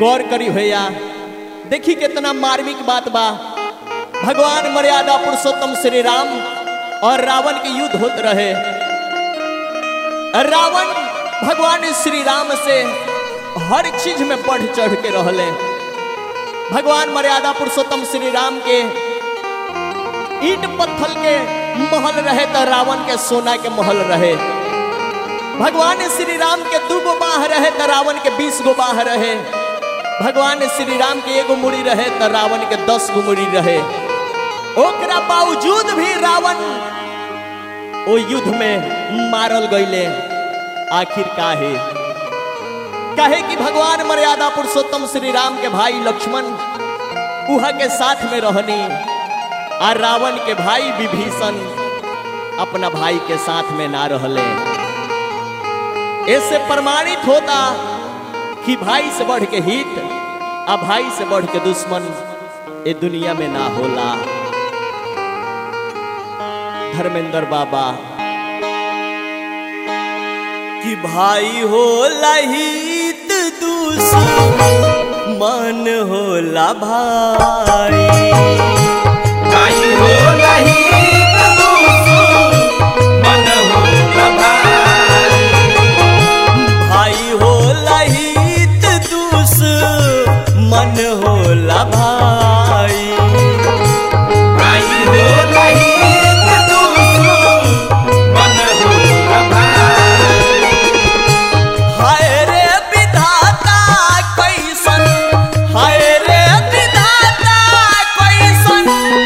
गौर करी भैया देखी कितना मार्मिक बात बा भगवान मर्यादा पुरुषोत्तम श्री राम और रावण के युद्ध होत रहे रावण भगवान श्री राम से हर चीज में बढ़ चढ़ के रहले भगवान मर्यादा पुरुषोत्तम श्री राम के ईट पत्थर के महल रहे तो रावण के सोना के महल रहे भगवान श्री राम के दू गो बाह रहे तो रावण के बीस गो बाह रहे भगवान श्री राम के एगो मुड़ी रहे तो रावण के दस गो मुड़ी रहे ओकरा बावजूद भी रावण ओ युद्ध में मारल गईले आखिर काहे कहे कि भगवान मर्यादा पुरुषोत्तम श्री राम के भाई लक्ष्मण उहा के साथ में रहनी और रावण के भाई विभीषण अपना भाई के साथ में ना रहले ऐसे प्रमाणित होता कि भाई से बढ़ के हित आ भाई से बढ़ के दुश्मन ये दुनिया में ना होला धर्मेंद्र बाबा कि भाई हो लहित दुश्मन होला भाई भाई हो लहित दुश्मन होला भाई। भाई हो लहित दुश्मन होला भाई भाई हो लहित दुश्मन होला भाई। हाय रे विधाता कैसन हाय रे विधाता कैसन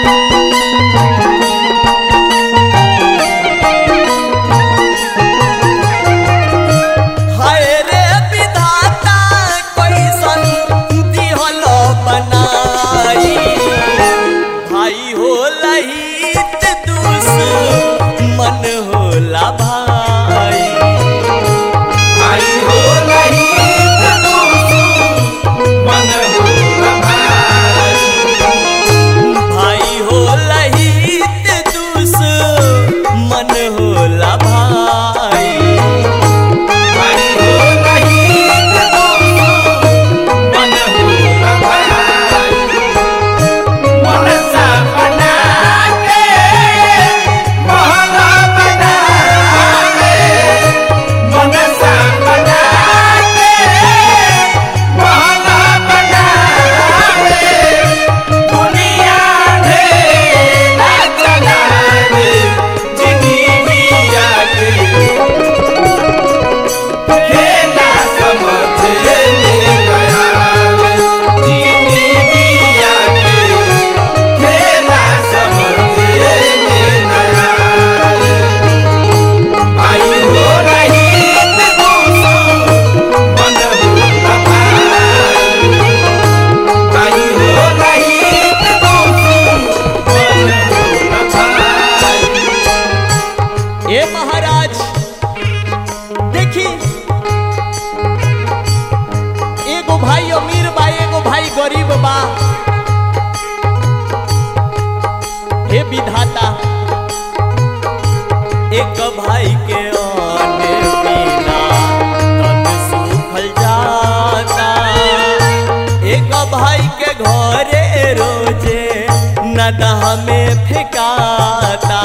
हाय रे विधाता कैसन दिहल बनाई भाई हो लहित दुश्मन होला भाई भाई हो लहित दुश्मन होला भाई। भाई हो लहित दुश्मन होला भाई भाई हो लहित दुश्मन होला भाई। मनसा बना के महला बना के मनसा बना के महला बना के दुनिया ढेला चला रे जिंदगिया के खेला समझ में गया रे जिंदगिया के खेला समझ में गया रे आई हो रही मन होला भाई आई हो रही मन होला भाई ए महाराज देखी एगो भाई अमीर बा एगो भाई गरीब बा हे विधाता एक भाई के आने बिना तन सूखल जाता एक भाई के घरे रोजे नदह में फेंकाता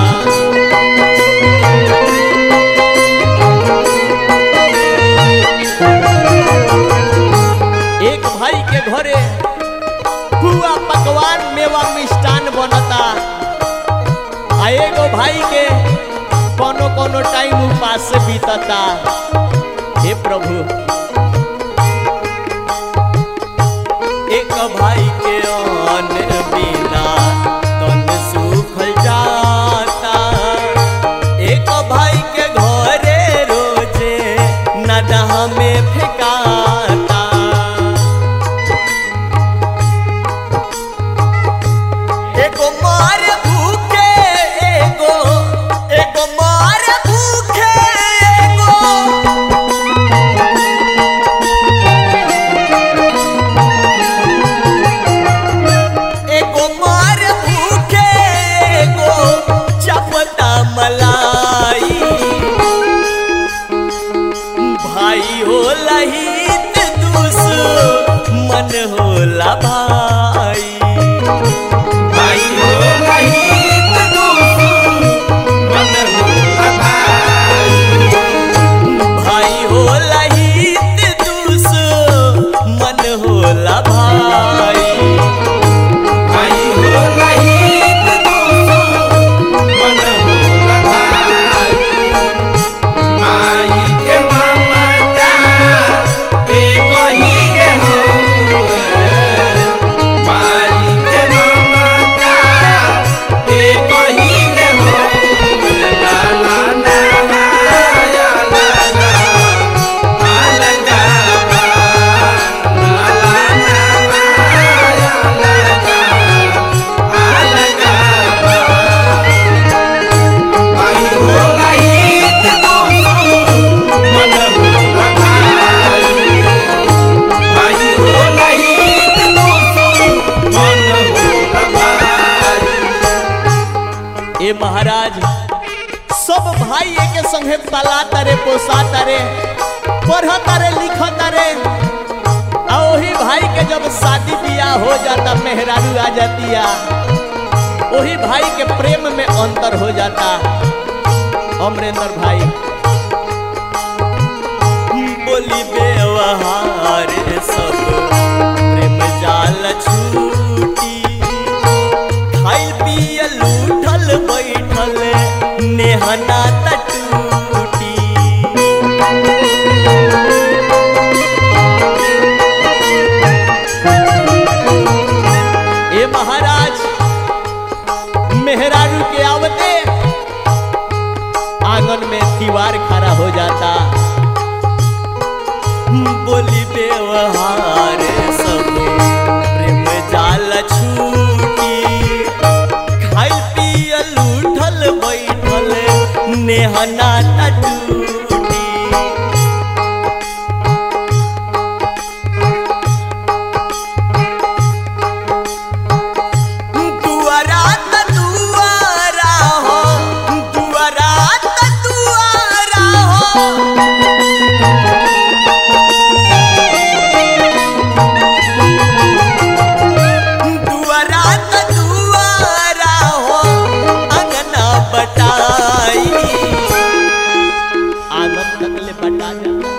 एक भाई के घरे पुआ पकवान मेवा मिष्ठान बनता आ एगो भाई के कोनो कोनो टाइम उपास से बीतता हे प्रभु एक भाई के अन्न बिना तन सूखल जाता एक भाई के घरे रोजे नदह में फेंकाता एगो मार भूखे एगो एगो मार भूखे एगो मन होला भाई भाई हो रहित दुश्मन होला भाई भाई होला हित दूस मन होला भाई भाई हो रहित दुश्मन होला भाई माई के ममता पे कही के हो माई के ममता पे कही के हो ला ला ला ला या ला ला आ लगा बा ला ला ला ला या लगा आ लगा बा भाई हो रहित दुश्मन होला भाई भाई हो रहित दुश्मन होला भाई ए महाराज सब भाई के संगे पला तारे पोसा तारे पढ़ तारे लिख तारे आ वही भाई के जब शादी बियाह हो जाता मेहरारू आ जातिया वही भाई के प्रेम में अंतर हो जाता अमरेंद्र भाई बोली व्यवहार सब प्रेम जाल छूटी खाइल पियल उठल बैठल नेहना टूटी ए महाराज मेहरारू के आवते आंगन में दीवार खड़ा हो जाता बोली व्यवहार सब प्रेम जाल छूटी खाइल पियल उठल बैठल नेहना टूटी दुआरा त दुआरा हो दुआरा त दुआरा हो दुआरा त दुआरा हो अंगना बटाई आंगन तकले बटा जाता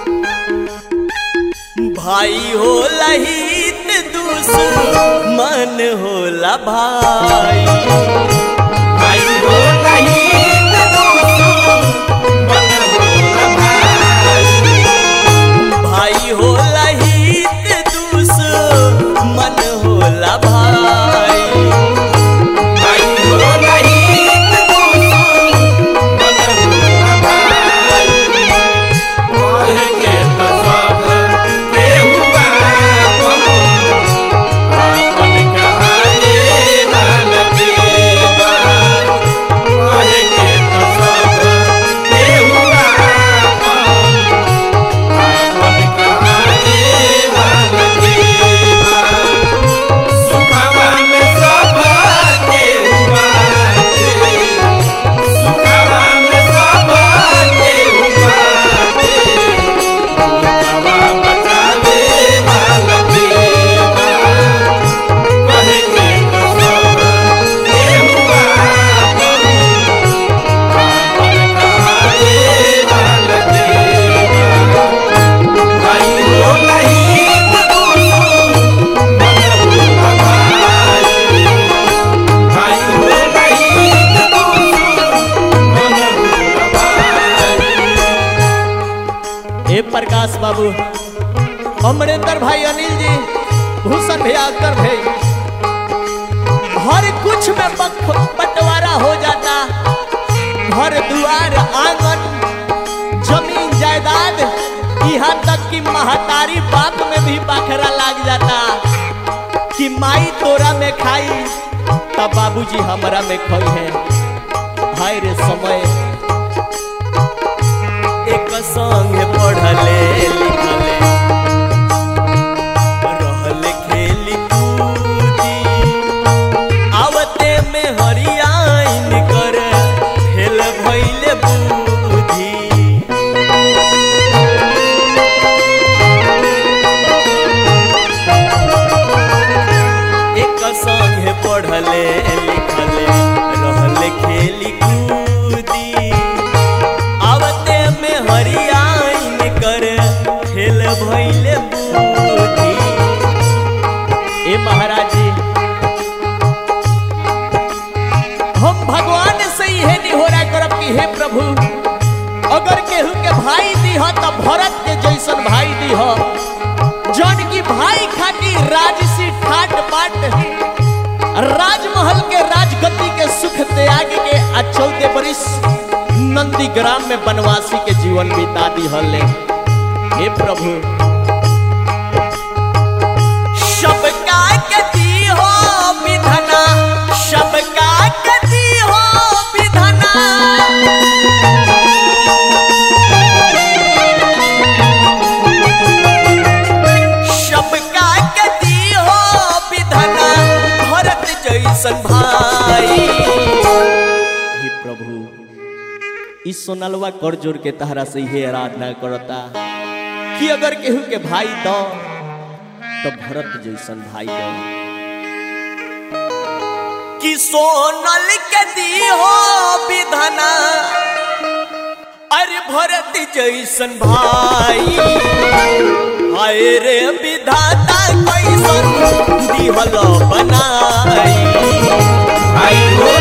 भाई हो लहित दूस मन होला भाई भाई हो रहित दुश्मन होला भाई भाई हो लहित दूस मन होला भाई भाई हो रहित दुश्मन होला भाई कहे के तो सब केहू आपन आपन कहानी लाल के बा कहे के तो सब केहू आपन आपन कहानी लाल के बा सुखवा में सब केहू बाटे सुखवा में सब केहू बाटे सुखवा बचावे वाला देवा कहे के तो सब केहू आपन आपन कहानी वाला देवा भाई हो रहित दुश्मन होला भाई भाई हो रहित दुश्मन होला भाई हे प्रकाश बाबू अमरेंद्र भाई अनिल जी भूषण भैया अख्तर भाई हर कुछ में बख- बंटवारा हो जाता घर दुआर आंगन जमीन जायदाद यहाँ तक कि महतारी बाप में भी बखरा लाग जाता कि माई तोरा में खाई तब बाबूजी हमरा में खोई है हाय रे समय एक संग पढ़ले लिखले रहले खेली कूदी आवते में हरियाइन कर फेल भइले बूढ़ी पढ़ले लिखले रहले खेली कूदी आवते में हरियाइन कर खेल भइले बूढ़ी ए महाराज जी हम भगवान से इहे निहोरा करब कि हे प्रभु अगर केहू के भाई दीह त भरत के जैसन भाई दीह जौन की भाई खाती राजसी ठाट बाट राजमहल के राजगति के सुख त्याग के आ चौदह बरिस नंदी ग्राम में बनवासी के जीवन बिता दिहले हे प्रभु सबका के दी हो विधना सबका के दी हो विधना सबका के दी हो विधना भरत जैसन भाई हे प्रभु इस सोनलवा कर जोड़ के तहरा से ही आराधना करता कि अगर केहू के भाई दो तो भरत जैसन भाई दो कि सोनल के दी हो विधना अरे भरत जैसन भाई हाय रे विधाता कैसन दिहल बनाई आई हो